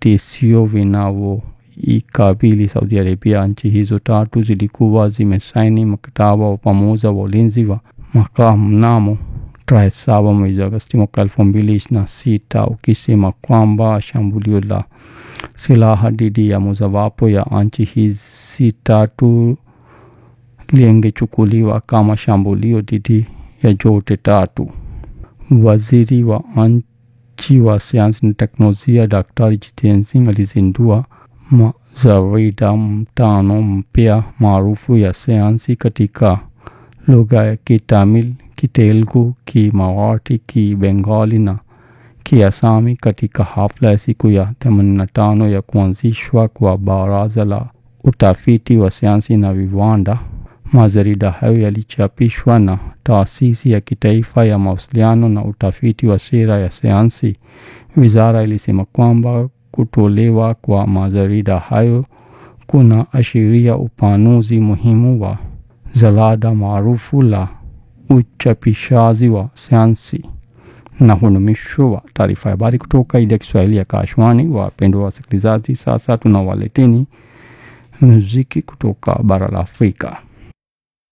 vitisio vinavyoikabili Saudi Arabia. Nchi hizo tatu zilikuwa zimesaini mkataba wa pamoja wa ulinzi wa makaa mnamo tarehe saba mwezi Agosti mwaka elfu mbili ishirini na sita ukisema kwamba shambulio la silaha dhidi ya mojawapo ya nchi hizi tatu lingechukuliwa kama shambulio dhidi ya zote tatu. Waziri wa nchi wa sayansi na teknolojia Daktari Jitendra Singh alizindua majarida mtano mpya maarufu ya sayansi katika lugha ya Kitamil, Kitelugu, Kimarathi, Kibengali na Kiasami katika hafla ya siku ya 85 ya kuanzishwa kwa Baraza la Utafiti wa Sayansi na Viwanda. Majarida hayo yalichapishwa na Taasisi ya Kitaifa ya Mawasiliano na Utafiti wa Sera ya Sayansi. Wizara ilisema kwamba kutolewa kwa majarida hayo kuna ashiria upanuzi muhimu wa jalada maarufu la uchapishaji wa sayansi. Na huu ni mwisho wa taarifa ya habari kutoka idhaa ya Kiswahili ya Kashwani. Wapendwa wasikilizaji, sasa tunawaleteni muziki kutoka bara la Afrika.